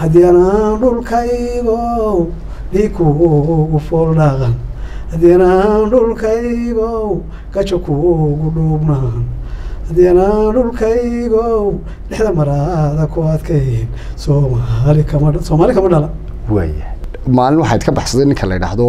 haddii anaan dhulkaygow dhiikuugu fooldhaqan haddii anaan dhulkaygow gaja kuugu dhuubnaan haddii anaan dhulkaygow dhexda maraada ku adkayn soomaali kama soomaali kama dhala waaya maalin waxaad ka baxsaday ninka la yidhaahdo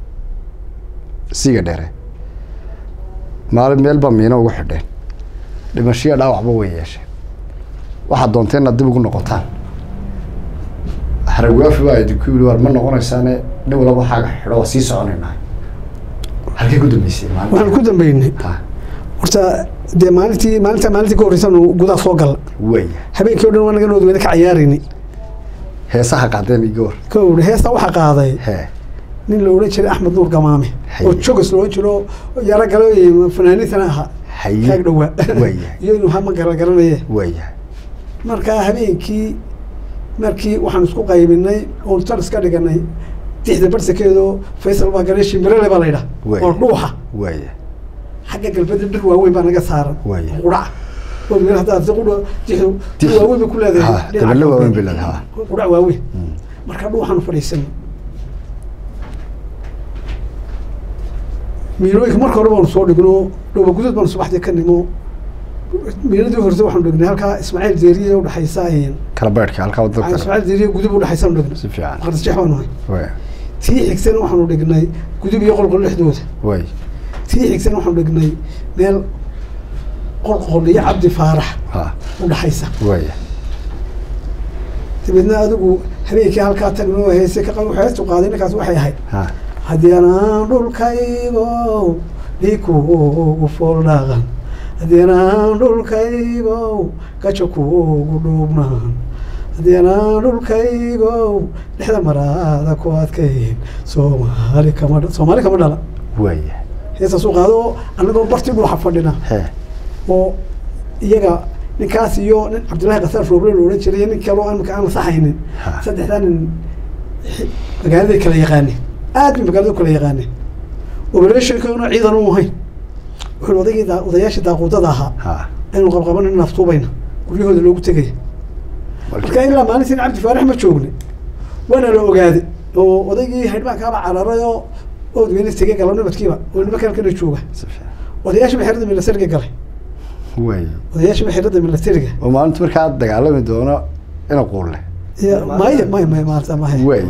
siga dheere maalin meel baa miino ugu xidheen dhimashiya dhaawacba way yeesheen waxaad doonteen inaad dib ugu noqotaan haragwaafi baa idinku yidhi war ma noqonaysaane nin walaba waxaaga xidho waa sii soconaynaa halkay ku dambeysay waxaan maalin ku dambeynay ha horta dee maalintii maalinta maalintii ka horreysanu gudaha soo galla waaya habeenkii o dhan waa naga noodweyne ka cayaarayni heesaha qaadeen iyo goor ka uri heesta waxaa qaaday hee nin la odhan jiray axmed nuur gamaame Haye. oo jogos la odhan jiro yaro galo fanaaniintana ahaa Haye. kaag dhowaa Waaya. iyo inuu hama gara garanaye waaya markaa habeenkii markii waxaan isku qaybinay oon tar iska dhiganay dixda barsakeedo faysal baa gareeshi mirale baa la yidhaha Waaya. oo dhuuxa waaya xagga galbeedda dhir waaweyn baa naga saaran Waaya. qudhac oo meel haddaa si qudha dixdu dhir Dix- waaweyn bay ku leedahay Ha, dhinaca dabale waaweyn galbeed. bay leedahay, ha. qudhac waaweyn marka dhuuxaanu fadhiisanay miilooyinka marka hore baanu soo dhigno dhooba gudood baanu subaxdii ka nimo miiladii horse waxaanu dhignay halkaa ismaaciil deeriye udhexaysa kala beedhka halkaa wadada kale ismaaciil deeriye gudub udhexaysaanu dhignay si fiican maqdisjeex baanu ahay waaya tii xigsan waxaanu dhignay gudub iyo qolqol dhexdooda waaya tii xigsan waxaanu dhignay meel qolqol iyo cabdi faarax ha udhexaysa waaya dabeedna adigu habeenkii halkaa tagno heese ka qab heestu qaaday ninkaas waxay ahayd ha haddii anaan dhulkaygow dhiikuugu fooldhaqan haddii anaan dhulkaygow gaja kuugu dhuubnaan haddii anaan dhulkaygow dhexda maraada ku adkayn soomaali kama dha- soomaali kama dhala waaya heestaasuu qaado oo annagoo barti dhuuxa fadhina hee oo iyaga ninkaas iyo nin cabdullaahi kasaar rooble la odhan jiray iyo nin kaloo aan marka aan saxaynin Ha. saddexdaa nin xi- magaaladay kala yaqaaneen aad bay magaalada u kala yaqaaneen operatinkana ciidan u ahayn wuxuu odaygii daa- odayaashii daaquudada ahaa ha aynu qabqabanin naftuubayna guryahooda loogu tegaya marka ilaa maalintiin cabdi faarax ma joogne waana la ogaaday oo odaygii haydhbaankaaba cararay oo oodweyne tegay galo nabadkiiba oo nimanka halkana jooga si fiican odayaashiba xerada milatariga galay waaya odayaashiba xerada milatariga oo maalinta markaa dagaalami doono ina quulle Ya, maya maya maya maarta maya waaya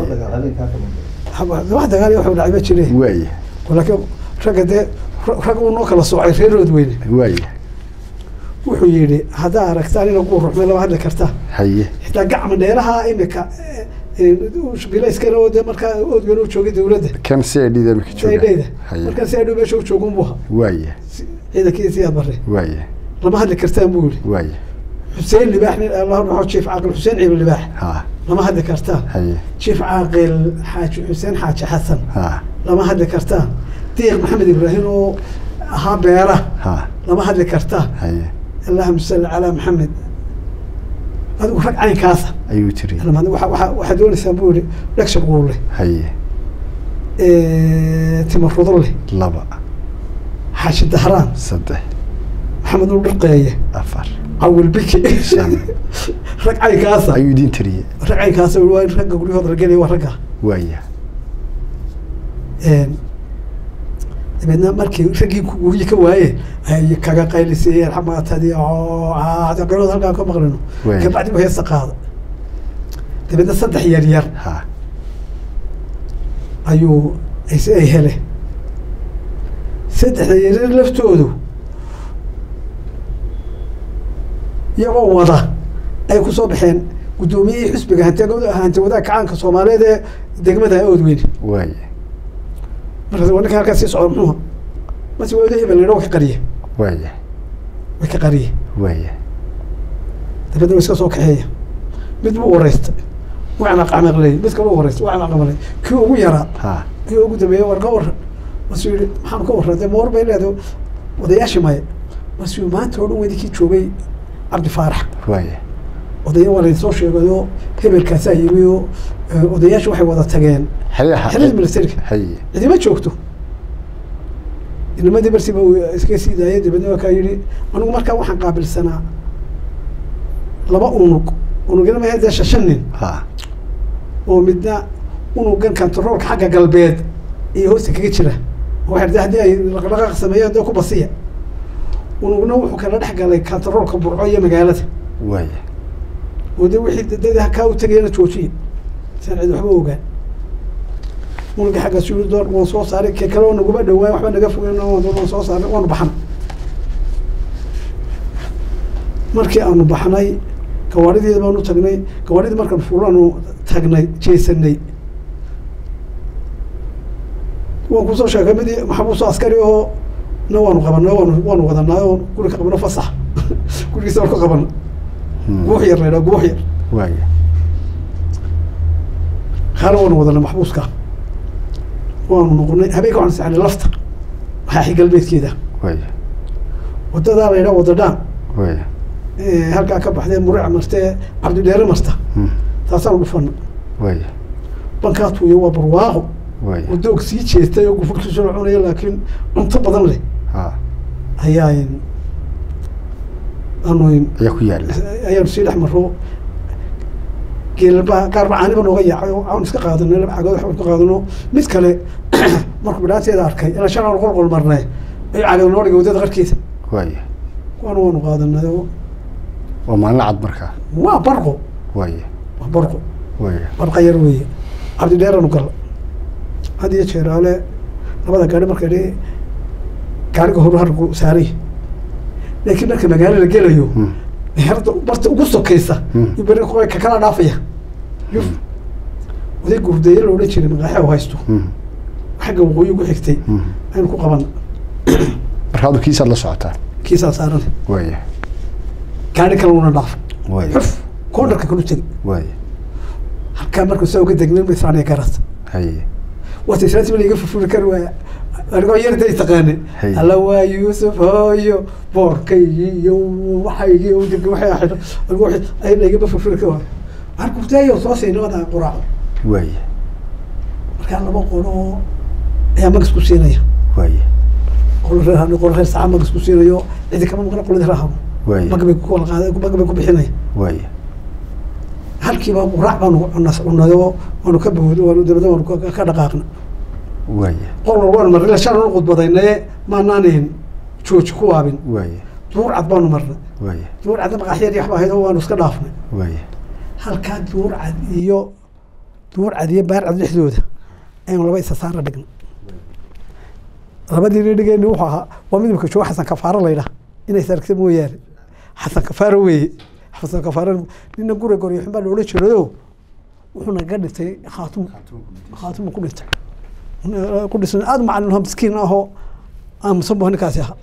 wax dagaal wuxuu dhacay ma jire waaya laakiin ragga dee ra- rag uu noo kala soocay reerood weyne waaya wuxuu yidhi haddaa aragtaan ina ku ruxmay lama hadli kartaa haye xitaa gacma dheeraha imika bilayskana oo dee markaa oodweyne u joogay dawladda kan si ay dhida imika jooga saydheyda haye markaa si adhow meesha u jooga unbu ahaa waaya ciidankiisii aad barre waaya lama hadli kartaan buu yidhi waaya xuseen libaax nin allah dhaxo jiif caaqil xuseen ciibil libaax ha lama hadli kartaan haye jiif caaqil xaaji xuseen xaaji xasan ha lama hadli kartaan diiq maxamed ibraahim oo ahaa beera ha lama hadli kartaan haye allahuma salli calaa maxamed adigu rag caynkaasa ayuu tiri Lama- waxa- waxa- waxaad doonaysaan buu yihi dhagsha quulle haye timarudo leh laba xaashi dahraan saddex maxamed ul dhirqeeye afar cawil biki Shan. rag caynkaasa ayuu idiin tiriyey rag caynkaasa waa in ragga guryahooda la gelaya waa ragga waaya dabeedna markii raggii ku- guryi ka waayeen ay kaga qaylisiyeen xamaatadii qeylooda halkaan ka maqlino Waay. kabacdi bu heesta qaada dabeedna saddex yar yar ha ayuu ay ay heleen saddexda yaryar laftoodu iyagoo wada ay ku soo baxeen guddoomiyihii xisbiga hanti hanti wadaag kacaanka soomaaliyeed ee degmada oodweyne waaya markaas waa ninka halkaas sii socda muxuuha mase waa hebel la yidhaha way ka qariye waaya way ka qariye waaya dabeedna way iska soo kaxeeya mid buu wareystay wacna qacmaqley mid kale u wareystay wacna qacmaqley kii ugu yaraa ha kii ugu dambeeyey war ka waran masuu yihi maxaan ka warran dee ma war bay leedahay odayaashii maya masuu maanta oo dhan weydinkii joogay cabdi faarax waaya odaya waa laydin soo sheegayoo hebelkaasaa yimi oo eh, odayaashu waxay wada tageen haye xerada militariga haye cidima joogto inamadii barsiba uu iska sii daayay dabeedna waa kaa yidhi anigu markaa waxaan qaabilsanaa laba unug unugyada ma dee shan nin ha oo midna unugan kantaroolka xagga galbeed iyo hoosta kaga jira waxay de haddii ay dhaqdhaqaaq sameeyaan dee ku basiya unugna wuxuu kala dhex galay kantaroolka burco iyo magaalada waaya oo de wixii dad kaa u tegayana joojiya saan cid waxba ogaan unuga xagga suli door waan soo saaray ke kale oo naguma dhawaan waxba naga fogeyn waan soo saaray waanu baxnay markii aanu baxnay gawaarideeda baanu tagnay gawaaridii markaan fuulaanu tagnay jeesanay waan kusoo sheegay mid maxabuuso askari oo na waanu qabanay waanu waanu wadanay oo guri ka qabno fasax gurigiisa waan ka qabana guux yar laydhaa guux yar waaya kaana waanu wadanay maxbuuska waanu noqonay habeenka waxaanu saxnay lafta waxaa galbeedkeeda waaya wadadaa la yidhaha wadadhaan waaya halkaa ka baxdee muric martee cabdidheere marta taasaanu dhufana waaya bankaa tuuyo waa barwaaqo waaya oo doog sii jeestay oo gufurkiisu la cunaya laakiin cunto badan leh ha ayaa aanu ayaa ku yaala ayaanu sii dhex maro geelba qaar macaaniba nooga yaacay oo aan iska qaadanay laba cagood waxbaan ka qaadano mid kale markuu bidhaanteeda arkay ilaa shan aanu qolqol marnay ayuu cagood noo dhigay waddada qarkeeda waaya kuwaana waanu qaadanay oo waa maalin cad markaa waa barqo waaya waa barqo waaya barqa yar weeye cabdidheeranu gala had iyo jeeraale labada gaari marka dhi gaariga horu hargu saaray laakiin marka magaalo la gelayo Hmm. herda barta ugu sokaysa Hmm. iyo beri ku- ka kala dhaafaya yuf oday gurdeeye la odhan jiray maqaaxe oo haysto Hmm. xagga waqooyi ugu xigtay Hmm. aynu ku qabana marka adu kiisaad la socotaa kiisaa saaran waaya gaari kale una dhaaf waaya xuf koondarka kalu tegi waaya halkaa marka saa uga degnan ba israaniya garas haye wata israanti bala iga furfuri kari waaya anigoo yarda is taqaane Hay. alla waa yuusuf hooyo boorkaygii iyo waxaygii oo deg waxay xidho anigoo wixii ay laygaba furfuri kari waaya waxaan kurtaayo soo siinay wada quraaco waaya markaa laba qolo ayaa magas ku siinaya waaya qolo reer hano qolo reer saca magas ku siinayo cidi kama maqla qolada reer hano waaya magabay ku wala qaaday magabay ku bixinaya waaya halkiiba quraac baanu cunas cunayo waanu ka bawd waanu dabada waanu ka ka dhaqaaqna waaya qol waanu marnay ila shan anu qudbadaynaye maanaanin jooji ku waabin waaya duur cad baanu marnay waaya duur cadna maqaaxyadii waxba ahayd oo waanu iska dhaafnay waaya halkaa duur cad iyo duur cad iyo baar cad dhexdooda ayanu laba isa saara dhignay labadii dhigeyni wuxuu ahaa waa midabka jooga xasan kafaaro laydhaha inay saragta mooyaane xasan kafaaro weeye xasan kafaaro nina gure goryo xun baa loola jeedayo wuxuu naga dhintay khaatum khaatum ku dhintay ku dhisan aada macalin aho miskiin ahoo aamusan bu ninkaasi ahaa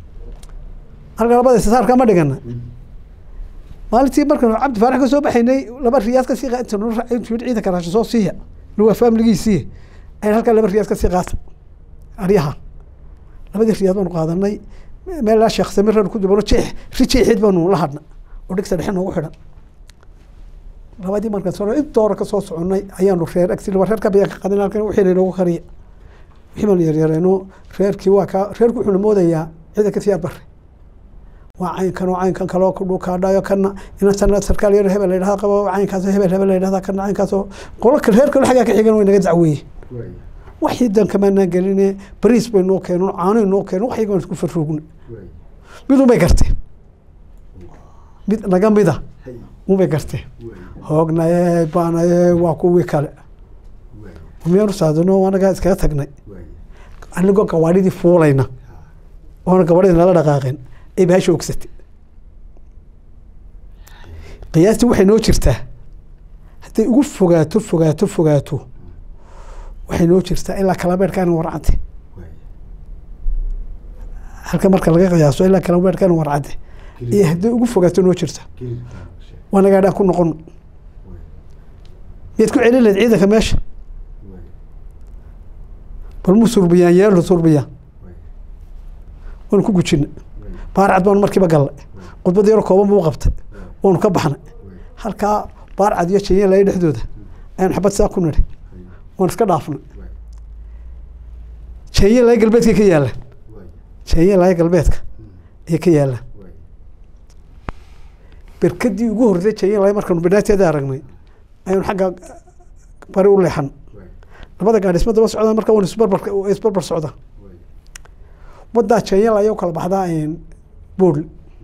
halka labada isa saarka ma dhigana maalintii markaan cabdi faarax ka soo baxaynay laba riyaad ka sii inta noo raacay intuu yidhi ciidanka raashin soo siiya nuwaa faamiligiisii ayaan halkaa laba riyaad ka sii qaata aryaha labadii riyaad baanu qaadanay meel laa sheekh samir reer ku dubano jeex ri jeexid baanu la hadna oo dhigta dhexe noogu xidhan labadii markaan soo inta hore ka soo soconnay ayaanu reer agsi laba reer ka bayaan ka qaadan halkan wixii laynoogu kariya wixii baanu yaryareeno reerkii waa kaa reerku wuxuuna moodayaa ciidanka siyaad barre waa caynkan oo caynkan kaloo kudhukaadhayo kana inantana sarkaal yar hebel la yidhahda qabo caynkaas hebel hebel la yidhahda kana caynkaasoo qolo kale reer kale xaggaa ka xigan way naga dacweeye waxii dan kamaanaan geline bariis bay noo keeneen caanoy noo keeneen waxyaga waan isku farroogna mid unbay garteen mid naga mida unbay garteen hoognaye baanaye waa kuwii kale miyaanu saadano anagaa iskaga tagnay anigoo gawaadhidii fuulayna oona gabadhidii nala dhaqaaqeen ay bahasha ogsatay qiyaastii waxay noo jirtaa hadday ugu fogaato fogaato fogaato waxay noo jirtaa ilaa kalabeerkaana warcadde halka marka laga qiyaaso ilaa kalabeerkaana warcadde iyo hadday ugu fogaato noo jirta waa nagaadhaan ku noqon miyaad ku celin lahayd ciidanka meesha bal mu surbiyaan yeelo surbiyaan waanu ku gujina baarcad baanu markiiba gallay khudbad yaro kooban buu qabtay waanu ka baxnay halkaa baarcad iyo jenya laya dhexdooda ayaanu xabad saa ku nidhi waan iska dhaafnay jenya laya galbeedka ka yaalaan jenya laya galbeedka ayay ka yaalaan berkadii ugu horreysay jenya laya markaanu bidhaateeda aragnay ayaanu xagga bari u leexan labada gaadhi isma daba socdaan marka wan isbarbar isbarbar socda waddaa janyal ayaa u kala baxdaa bool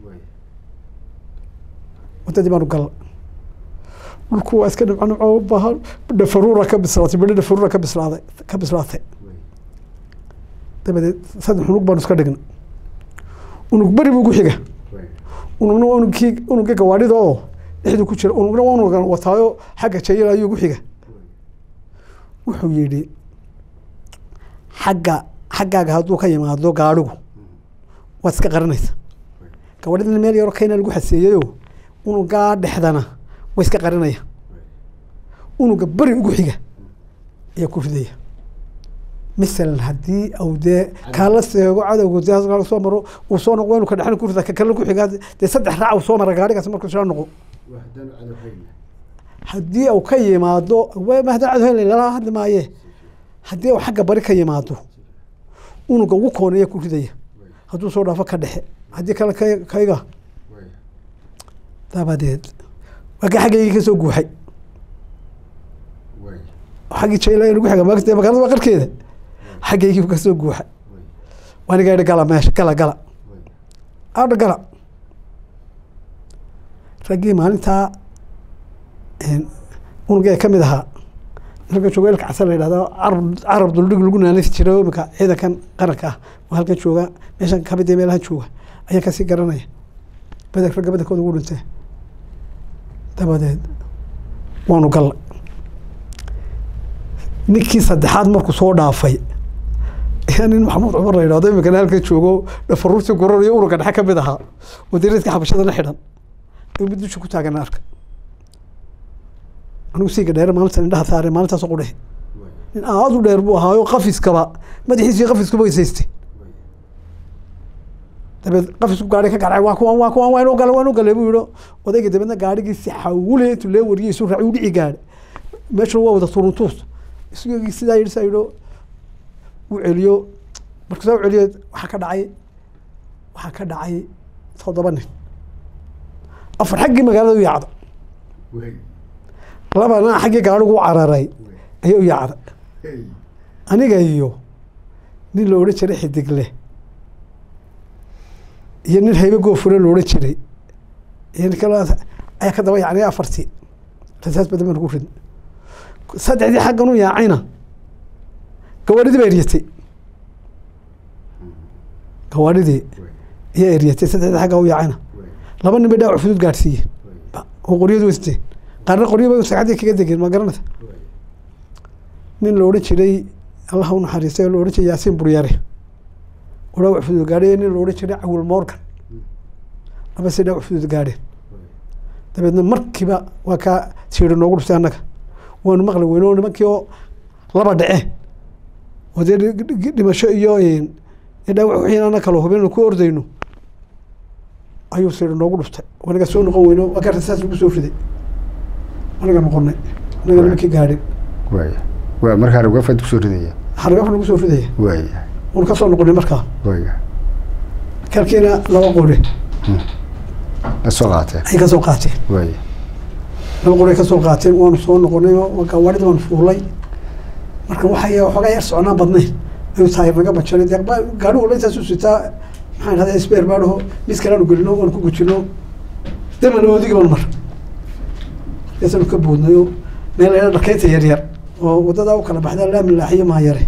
waddadii baanu galla dhulku waa iska dhibco dhibco u baahan dhafaruura ka bislaatay bidho dhafaruura ka bislaaday ka bislaatay dabadeed saddex unug baanu iska dhignay unug beri buu ku xiga unugna waa unugkii unugga gawaadhida oo dhexdu ku jira unugna waa unugan wataayo xagga jayal ayuu ku xiga wuxuu yidhi xagga xaggaaga hadduu ka yimaado gaadhigu waad iska qaranaysa gawaadhidana meel yaroo kayna lagu xaseeyayo unugaa dhexdana way iska qarinaya unuga beri ugu xiga ayaa ku ridaya masalan haddii au dee kaala seego cadowga dee soo maro uu soo noqo inu ka dhexna ku rida ka kale ku xigaa dee saddex raac uu soo mara gaadhigaas markuu soo noqo haddii uu ka yimaado mahda cad hel lala hadli maaye haddii uu xagga bari ka yimaado unuga ugu kooneeya ku ridaya hadduu soo dhaafo ka dhexe haddii kale ka kayga dabadeed waa ka xaggaygii ka soo guuxay xaggii jayla lagu xiga maagta magaalada waa qarkeeda xaggaygii ka soo guuxa waaniga idhi gala meesha gala gala adha gala raggii maalintaa unugee ka mid ahaa halkan jooga ilka casan la yidhahdo carab carab duldhig lagu naanisi jiray imika ciidankan qaranka ah oo halkan jooga meeshan kamid ee meelahan jooga ayaan kasii garanaya badan ragga badankooda ugu dhintee dabadeed waanu galla ninkii saddexaad markuu soo dhaafay nin maxamuud cumar la yidhahdo imikana halkan joogo dhafaruurtii gurar iyo unuga dhexe ka mid ahaa oo dariiska xabashada la xidhan ayuu mid dusha ku taagana arka anigu siiga dheere maalintan indhaha saare maalintaasoo qudhehe nin aada u dheer buu ahaayo qafiskaba madaxiisii qafiskuba weysaystay dabeed qafisku gaari ka garcay waa kuwan waa kuwan waa inuu gale waa inuu gale buu yihi odayga dabeedna gaarigii si xawule intuu lee wariyay isu raaci u dhici gaadhay meeshuna waa wada turuntuus isagii sidaa yidhi saa yidhi uu celiyo markuu saa u celiyo waxaa ka dhacay waxaa ka dhacay toddoba nin afar xaggii magaalada u yaacda labana xaggii gaarigu u cararay ayaa u yaacda aniga iyo nin la odhan jiray xidigle iyo nin haybe goofure la odhan jiray iyo nin kale ayaa ka daba yacnay afartii rasaas badan baan ku ridnay saddexdii xaggan u yaacayna gawaadhidii baa eryatay gawaadhidii ayaa eryatay saddexdii xagga u yaacayna laba nin bay dhaawac fudud gaadhsiiyeen oo qoryadu weysteen qaarna qoryo bay sagxaddii kaga degeen ma garanaysa nin la odhan jiray allah u naxariistay oo la odhan jiray yaasiin buryare oo dhaawac fudud gaadhay nin la odhan jiray cawil morgan laba si dhaawac fudud gaadheen dabeedna markiiba waa kaa siiri noogu dhuftay annaga waanu maqli weyne oo nimankii oo laba dhace oo dee dhimasho iyo dhaawac wixii ana kala hubin ku ordayno ayuu siiri noogu dhuftay anaga soo noqon weyno waa kaa rasaas lagu soo riday anaga noqonay anaga nimankii gaadhin waaya waa markaa ragafad kusoo ridaya hargaf lagu soo ridaya waaya unu ka soo noqonay markaa waaya kalkiina laba qori la soo qaateen ay ka soo qaateen waaya laba qori ay ka soo qaateen waanu soo noqonay oo gawaadhida waanu fuulay marka waxay waxoogaa yar soconaan badnayn ayuu taayir naga bajaray dee gaadhi walba intaas u sitaa maxaan dhahdaa sbeer baadhaho mis kaleanu gelino waanu ku gujino daman oodigi baan mar markaasaanu ka boodnayo meel ayna dharkeynta yar yar oo waddadaa u kala baxda laamin laaxiyo maayare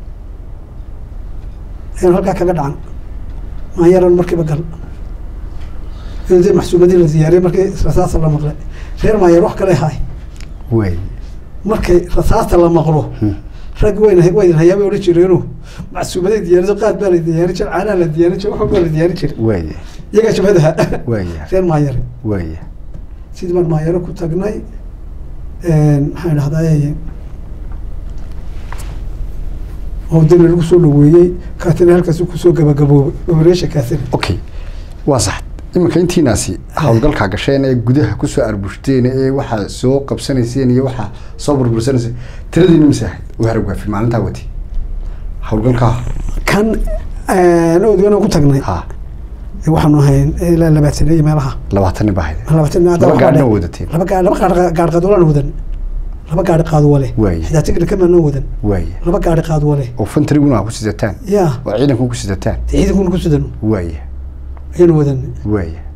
ayaan halkaa kaga dhacan maayaran markiiba gal de maxsuumadii la diyaariyey markii rasaasta la maqlay reer maayar wax kale haay waaya markay rasaasta la maqlo rag wayna waydin hayaa bay odhan jireeno macsuumaday diyaariso qaad baa la diyaarin jira caanaha la diyaarin jira wax baa la diyaarin jiray waaya iyagaa jabhadaha waaya reer maayare waaya sidii baan maayaro ku tagnay maxaan dhahdaa oo dana lagu soo dhaweeyey kaatana halkaas kusoo gabagaboobay operation kaatana okay waa sax iminka intiinaasi howlgalkaa gasheen ee gudaha kusoo arbushteen ee waxaa soo qabsanayseen iyo waxaa soo burbursanayseen tiradiina mise ahayd u haragwaafi maalintaa wati howlgalkaa kan oodgana ku tagnay ha waxaanu ahayn ilaa labaatan iyo meelaha labaatan nin baa ahayd labaatan laba gaadhna wadateen laba gaar laba gaar gaar qadoolana wadan laba gaari qaad wale Waay. xitaa tigna kamaana wadan waaya laba gaari qaad wale oo fantariguna ku sidataan yaa oo ciidanku ku sidataan ciidankuna ku sidano waaya ayaanu wadan waaya